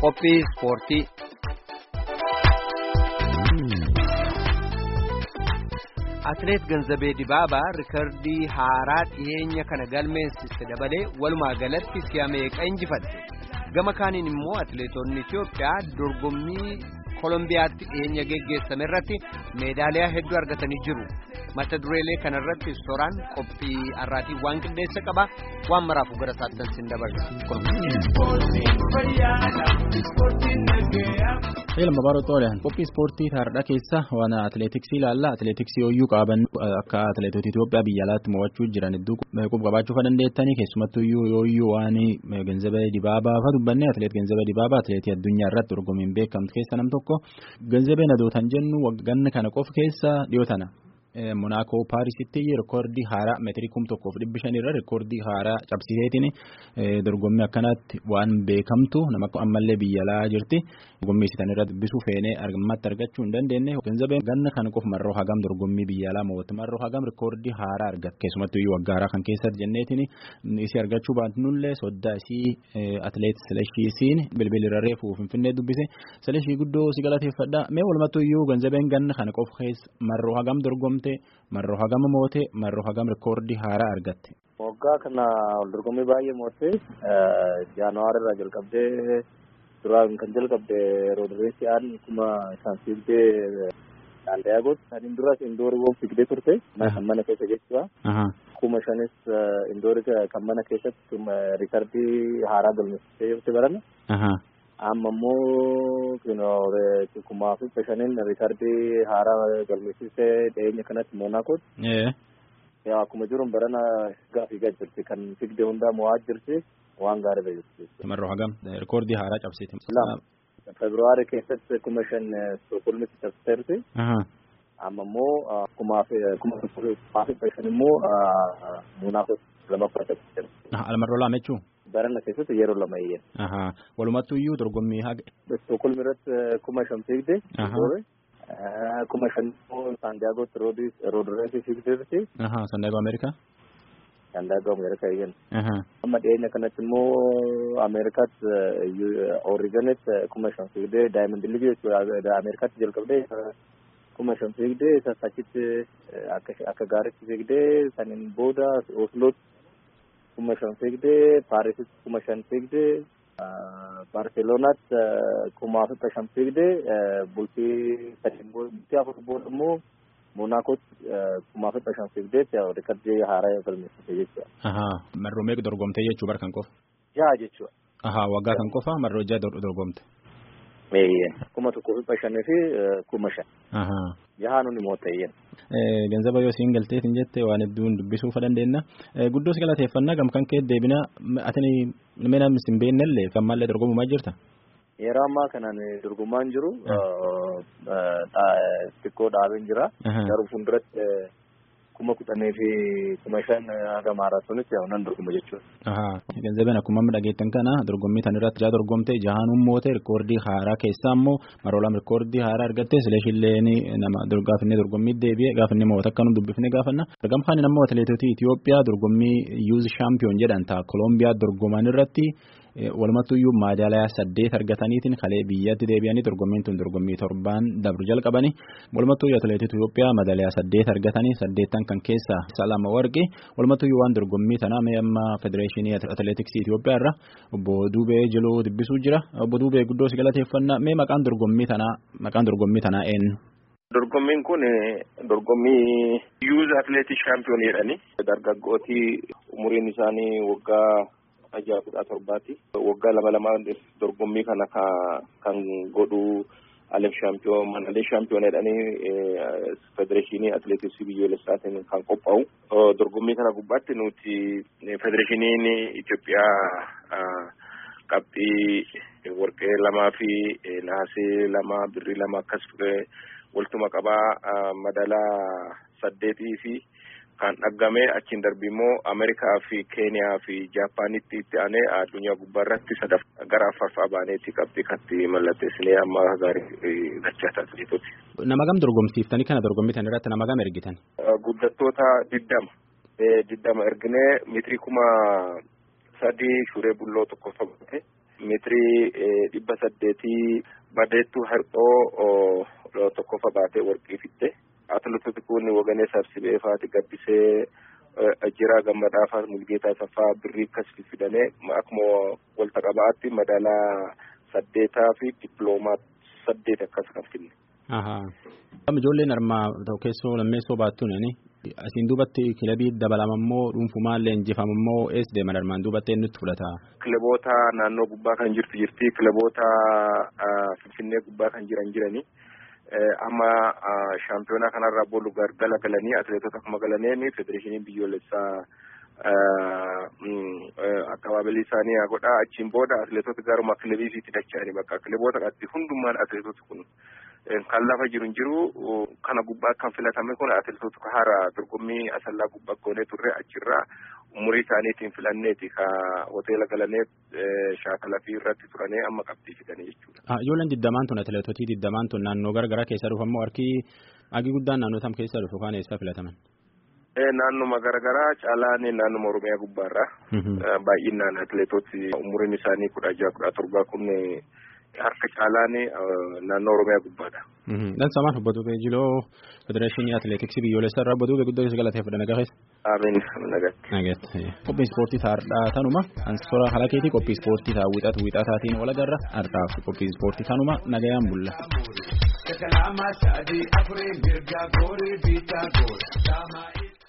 Qophii ispoortii. Atileet Ganzabee Dibaabaa rikardii haaraa dhiyeenya kana galmeessiste dabalee walumaa galatti si'a meeqa injifatte. Gama kaaniin immoo atileetonni Itiyoophiyaa dorgommii Kolombiyaatti dhiyeenya geggeessame irratti meedaaliyaa hedduu argatanii jiru. Mata dureelee kanarratti soraan qophii har'aatii waan qindeessa qaba. Waan maraafu gara saattan sin dabarsa. Eelma baaroo xoolaan qophii ispoortii taardhaa keessa waan atileetiksii ilaalla. Atileetiksii hoyyuu qaban akka atileetota Itoophiyaa biyya alaatti mo'achuu jiran hedduu quba qabaachuu kan dandeettanii keessumattuu hoyyuu waan Ganzabee Dibaabaa fa dubbanne atileet Ganzabee Dibaabaa atileetii addunyaa irratti dorgommiin beekamtu keessa nam tokko Ganzabeen adootan jennu ganna kana qofa keessa dhiyoo tana. Monaakoo Paarisitti reekoordii haaraa meetirii kum tokkoof dhibbi shanirra reekoordii haaraa cabsiseetiin dorgommii akkanaatti waan beekamtu nama ammallee biyya alaa jirti. Dorgommii isitan irra dubbisuu feenee ammatti argachuu hin dandeenye. Ganzabeen ganna kana qofa marroo hagam dorgommii biyya alaa mo'atte marroo hagam reekoordii haaraa argatte. Keessumattuu iyyuu waggaa haaraa kan keessatti jenneetiin isii argachuu baatnullee soddaa isii atileet Sileshiisiin bilbilirra reefu Finfinnee dubbise. Sileshii guddoo si galateeffadha. Mee walumattuu iyyuu Ganzabeen ganna kana qofa keessa marroo hagam dorgomte. marroo hagama moote marroo hagam reekoordii haaraa argatte. Waggaa kana wal dorgommii baay'ee moote jaanuwaari irraa jalqabdee duraan kan jalqabde roodireesiyaan kuma isaan fiigdee daandayaagooti. Saniin duras indoorii fiigdee turte kan mana keessa jechuudha. Kuma shanis indoorii kan mana keessatti riikardii haaraa galmeessitee jirti barana. amma immoo kumaa fi bashaniin riikardii haaraa galmeessisee dhiyeenya kanatti moonaakooti. yaa akkuma jiruun barana gaafii gad jirti kan figde hundaa mo'aa jirti waan gaariidha jirti. Marroo hagam reekoordii haaraa cabsite. Februaarii keessatti kuma shan Stookholmitti cabsiteerti. amma immoo kumaa fi kumaa fi bashan immoo moonaakooti lamaffaa cabsiteerti. Almarroo lama jechuun. Barana keessatti yeroo lama iyyan. Walumattuu iyyuu dorgommii haga. Stookholm irratti kuma shan fiigde. Kuma shan immoo Saandaagootti roodireesii fiigdeerti. Saandaagoo Ameerikaa. Saandaagoo Ameerikaa iyyan. Amma dhiyeenya kanatti immoo Ameerikaatti Ooriganitti kuma shan fiigdee Daayimand Liigii jechuudha Ameerikaatti jalqabdee kuma shan fiigdee achitti akka gaariitti fiigdee saniin booda Oslootti. kuma shan fiigdee Paarisitti kuma shan fiigdee Baarselonaatti kuma afurta shan fiigdee bultii sadii bultii afur booda immoo Monaakootti kuma afurta shan fiigdee riikardii haaraa galmeessite jechuudha. Marroo meeqa dorgomtee jechuu bara kan qofa? Jaha jechuudha. Waggaa kan qofa marroo jaha dorgomte. kuma tokkoo fi shanii fi kuma shan. Jahaa nuni mootayyeen. Ganzaba yoo siin galteetiin jette waan hedduun dubbisuuf dandeenya. Guddoo si galateeffannaa gam kan kee deebina atini nama sin beennellee kan maallee dorgomumaa jirta? Yeroo ammaa kanaan dorgomaan jiru xiqqoo dhaabeen jira. Garuu fuulduratti kuma kudhanii fi kuma shan haga maaraatoonitti nan dorgoma jechuudha. Ganzabeen akkuma amma dhageettan kana dorgommii tan irratti jaha dorgomte jahaanuun moote rikoordii haaraa keessaa immoo maroolaan rikoordii haaraa argatte sileeshilleen nama gaafinne dorgommii deebi'e gaafinne mo'ata akka nu dubbifne gaafanna. Gamkaan ammoo atileetota Itoophiyaa dorgommii yuuz shaampiyoon jedhan ta'a Kolombiyaa dorgoman irratti walumattuu iyyuu maadaaliyaa saddeet argataniitiin kalee biyyatti deebi'anii dorgommiin tun dorgommii torbaan dabru jalqabani walumattuu iyyuu atileetota Itoophiyaa maadaaliyaa saddeet argatanii saddeettan kan keessaa salama warqi walumattuu iyyuu waan dorgommii tanaa mee amma federeeshinii atileetiksii Itoophiyaa irra obbo Duubee Jiluu dubbisuu jira obbo Duubee guddoo si galateeffannaa mee maqaan dorgommii tanaa maqaan dorgommii tanaa eenyu? Dorgommiin kun dorgommii yuuz atileetii shaampiyoon jedhani dargaggootii umuriin isaanii waggaa ajaa kudha torbaati. Waggaa lama lama dorgommii kana kan godhu alef shaampiyoon manalee shaampiyoon jedhanii federeeshinii atileetiksii biyyoolessaatiin kan qophaa'u. Dorgommii kana gubbaatti nuti federeeshiniin Itoophiyaa qabxii warqee lamaa fi naasee lama birrii lama akkas waltuma qabaa madaalaa saddeetii fi kan dhaggame achiin darbii immoo Ameerikaa fi Keeniyaa fi Jaapaanitti itti aanee addunyaa gubbaarratti sadaf gara afurfaa baaneetti qabxii katti mallatteessinee amma gaarii gachaa taasiseetuuti. Nama gam dorgomsiiftanii kana dorgommitan irratti nama gam ergitan? Guddattoota diddama. Diddama erginee mitirii kuma sadii shuree bulloo tokko taphate meetirii dhibba saddeetii badeettuu har'oo tokkofa baatee warqii fitte atileetoti kun waganee sabsibee faati gabbisee Ajjiraa Gammadaa fa'aa Mulgeetaa Saffaa birrii akkas fidanii akkuma walta qabaatti madaalaa saddeetaa fi dippiloomaa saddeet akkas kan finne. Ijoolleen armaa keessoo lammeessoo baattuun asiin duubatti kilabii dabalama immoo dhuunfumaallee injifama immoo eessa deeman armaan duubatti eenyutti fudhata. Kilaboota naannoo gubbaa kan jirtu jirti kilaboota Finfinnee gubbaa kan jiran jirani. amma shaampiyoonaa kanarraa boolu gargala galanii atileetota akkuma galaniin federeeshiniin biyyoolessaa akkabaabilii isaanii haa godhaa achiin booda atileetota garuma kilabiifiitti dacha'anii bakka kilaboota qaatti hundummaan atileetota kun kan lafa jiru hin jiru kana gubbaa kan filatame kun atileetota hara dorgommii asallaa gubbaa goonee turre achirraa umurii isaaniitiin filanneeti ka hoteela galanee shaakala fi irratti turanii amma qabxii fidanii jechuudha. Ijoolleen digdamaan tun atileetotii digdamaan tun naannoo garagaraa keessa dhufu ammoo harki hagi guddaan naannoo tam keessa dhufu kaan eessa filataman? Naannuma garagaraa caalaan naannuma Oromiyaa gubbaarraa baay'inaan atileetoti umuriin isaanii kudha jaha kudha torbaa kun harka caalaan naannoo Oromiyaa gubbaadha. Dhansamaan obbo Jiloo Federeeshinii Atileetiksii biyyoolessaa irraa obbo guddoo isa galateeffadha nagaa keessa. Amiin nagatti. Nagatti. Qophiin ispoortii taa'aadhaa tanuma ansora halakeetii qophii ispoortii ta'a wixatu wixataatiin wal agarra har'aaf qophii ispoortii tanuma nagayaan bulla. Kalama sadii afurii mirga goorii biitaa goora.